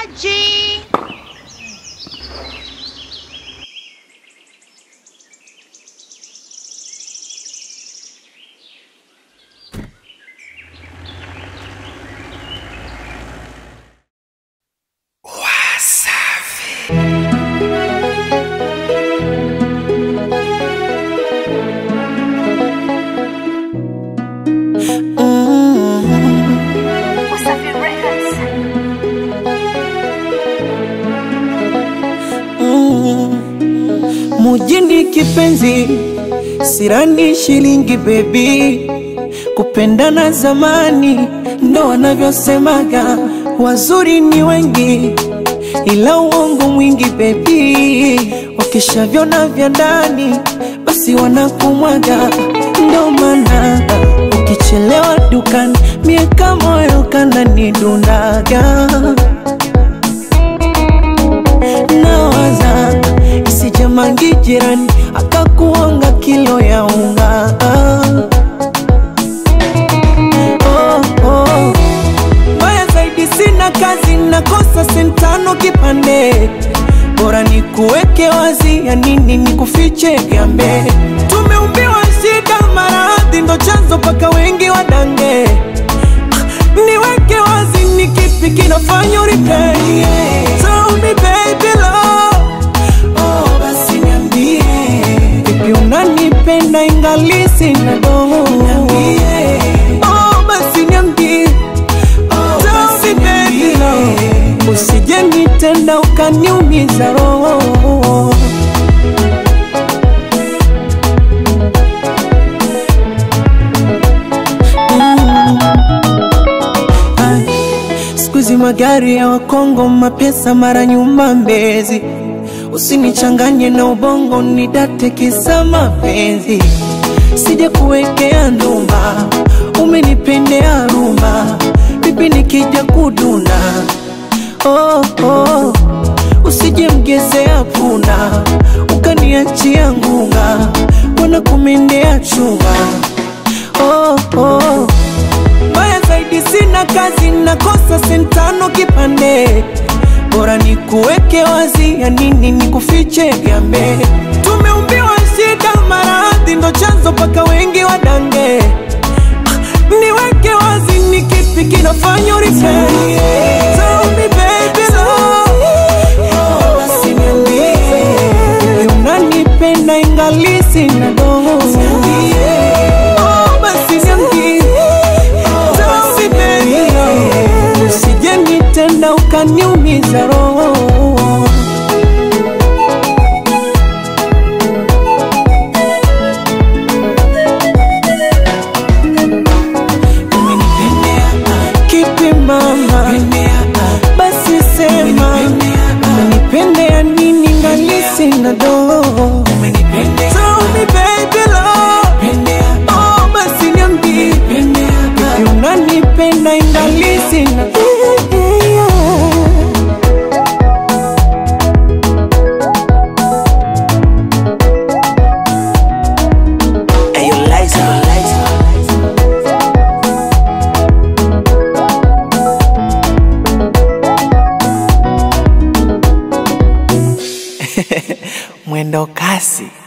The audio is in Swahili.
Maji. Wasafi Records. Mujini kipenzi, sirani shilingi bebi, kupendana zamani ndo wanavyosemaga, wazuri ni wengi ila uongo mwingi bebi, wakishavyona vya ndani basi wanakumwaga, ndo maana ukichelewa dukani mieka moyo kananidundaga nawaza isijamangi jirani akakuonga kilo ya unga oh, oh. Mbaya zaidi sina kazi nakosa sentano kipande bora ni kuweke wazi ya nini ni kufiche gambe tumeumbiwa shida maradhi ndo chanzo paka wengi wadange niweke wazi ni kipi kinafanya uripei Tell me baby love Oh basi niambie Vipi unanipenda ingali sina doho Niambie Oh basi niambie Oh Tell me baby love Usije nitenda ukaniumiza roho Ay, Siku hizi magari ya Wakongo, mapesa mara nyuma Mbezi. Usinichanganye na ubongo, nidate kisa mapenzi. Sija kuwekea ndumba, umenipendea rumba, vipi nikija kuduna? Oh, oh. Usije mgezea punda, ukaniachia ngunga, wana kumendea chunga. Oh, oh. Mbaya zaidi sina kazi, nakosa sentano kipande, bora ni kuweke wazi, ya nini ni kufiche gambe. Tumeumbiwa shida, maradhi ndo chanzo paka wengi wadange. Ah, Niweke wazi, ni kipi kinafanya uripei? Tell me baby love, oh, basi niambie, unanipenda ingali sina doho. Oh, basi niambie Tell me baby love, usije nitenda ukaniumiza roho Umenipendea, kipi mama basi sema umenipendea nini ngali sina doho Tell me baby love, oh basi niambie Vipi unanipenda ingali sina Ayo, Liza, Liza. mwendo kasi